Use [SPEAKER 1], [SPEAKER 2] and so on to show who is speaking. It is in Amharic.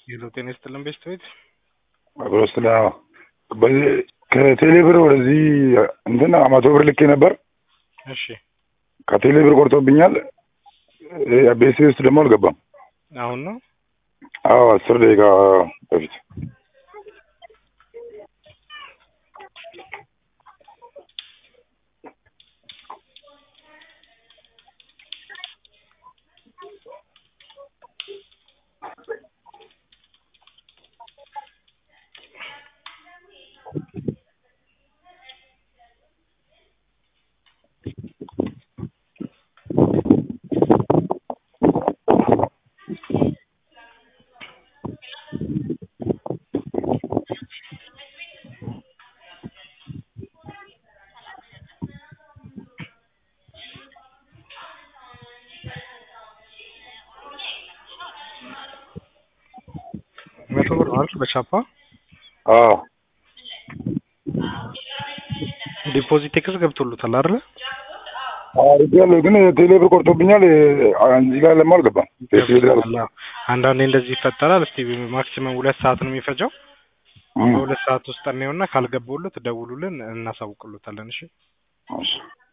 [SPEAKER 1] ሄሎ ጤና ይስጥልን ቤስት ቤት
[SPEAKER 2] አብሮ ስለ በዚህ ከቴሌ ብር ወደዚህ እንትን መቶ ብር ልኬ ነበር።
[SPEAKER 1] እሺ
[SPEAKER 2] ከቴሌ ብር ቆርጦብኛል። ቤት ውስጥ ደግሞ አልገባም።
[SPEAKER 1] አሁን ነው
[SPEAKER 2] አዎ አስር ደቂቃ በፊት
[SPEAKER 1] መቶ ብር ነው አይደል በቻፓ
[SPEAKER 2] አዎ
[SPEAKER 1] ዲፖዚት ቴክስ ገብቶሉታል አይደል
[SPEAKER 2] አድርጌያለሁ፣ ግን ቴሌ ብር ቆርጦብኛል። እዚህ ጋር ለማ አልገባም። ቤት ቤት ጋር
[SPEAKER 1] ገብቶታል። አዎ። አንዳንዴ እንደዚህ ይፈጠራል። እስቲ ማክሲመም ሁለት ሰዓት ነው የሚፈጀው።
[SPEAKER 2] እም፣
[SPEAKER 1] በሁለት ሰዓት ውስጥ እናየውና ካልገባውለት ደውሉልን እናሳውቅሎታለን። እሺ
[SPEAKER 2] እሺ